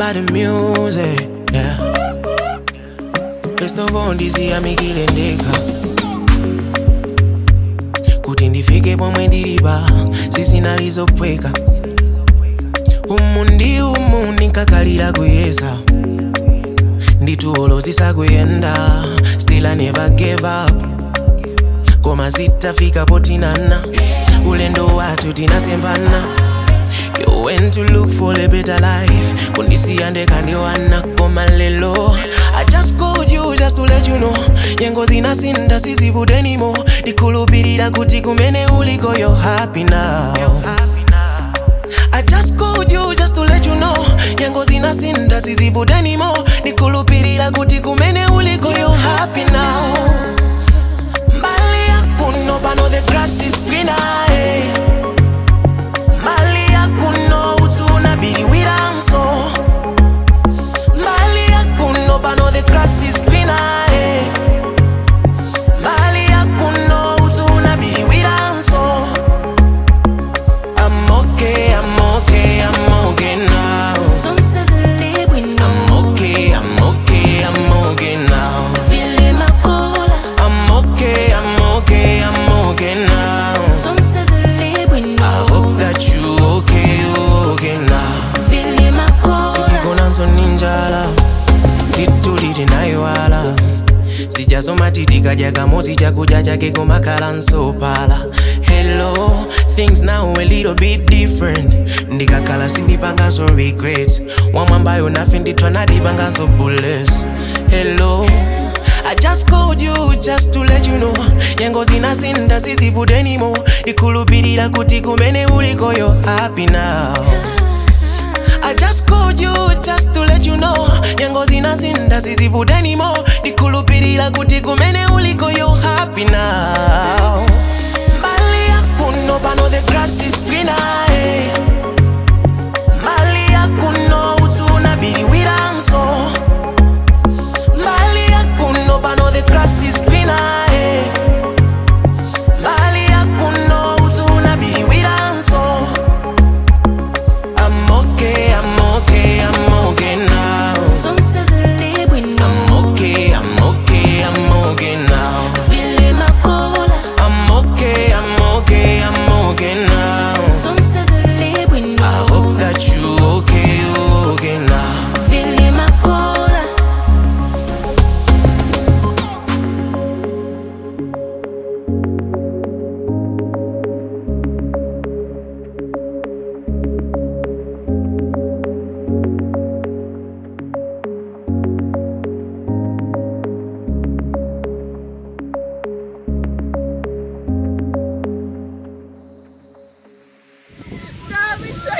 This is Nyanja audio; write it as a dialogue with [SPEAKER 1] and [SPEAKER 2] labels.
[SPEAKER 1] by the music, yeah. Festovo ndiziyamikile ndekha kuti ndifike pomwe ndilipa sizinalizopweka umu ndi umu ndinkakalira kuyeza nditulo zisakuyenda still I never gave up koma zitafika potinana ulendo wathu tinasembana You went to look for a better life kundisiya ndekandiwana koma lelo I just called you just to let you know nyengo zinasinda sizivude anymore ndikhulupirira kuti kumene uliko you're happy now I just called you just to let you know nyengo zinasinda sizivude anymore ndikhulupirira kuti kumene uliko you're happy now mbali yakuno pano the grass is greener eh. mbali yakuno utuna biliwiranso mbali yakuno pano the grass is greener eh. mbali yakuno utuna biliwiranso I'm okay, I'm okay, I'm okay now.
[SPEAKER 2] Zonse zilibwino
[SPEAKER 1] I'm okay, I'm okay, I'm okay now.
[SPEAKER 2] vile makola
[SPEAKER 1] I'm okay, I'm okay, I'm okay now.
[SPEAKER 2] zonse zilibwino
[SPEAKER 1] I hope that you okay, you okay now.
[SPEAKER 2] vile makola
[SPEAKER 1] Sijigonanso ninjala, lituli tinaiwala. sijasoma titikadya kamosi chakudya chake komakhala nsopala hello things now a little bit different ndikakhala sindipangaso regrets wamwambayo nafe ndithwa nadipangaso bullets hello I just called you just to let you know nyengo zinasinda sizivude anymore ndikhulupirira kuti kumene uliko you're happy now I just called you just to let you know nyengo zinasinda sizivude anymore ndikhulupirira kuti kumene uliko you're happy now mbali yakuno pano the grass is greener eh. mbali yakuno utuna biliwiranso mbali yakuno pano the grass is greener eh. mbali yakuno utuna biliwiranso I'm okay, I'm okay, I'm okay now.
[SPEAKER 2] zonse zilibwino
[SPEAKER 1] I'm okay, I'm okay, I'm okay now.
[SPEAKER 2] vile makola
[SPEAKER 1] I'm okay, I'm okay, I'm okay now.
[SPEAKER 2] zonse zilibwino
[SPEAKER 1] I hope that you okay, you okay now.
[SPEAKER 2] vile makola
[SPEAKER 3] Grabe,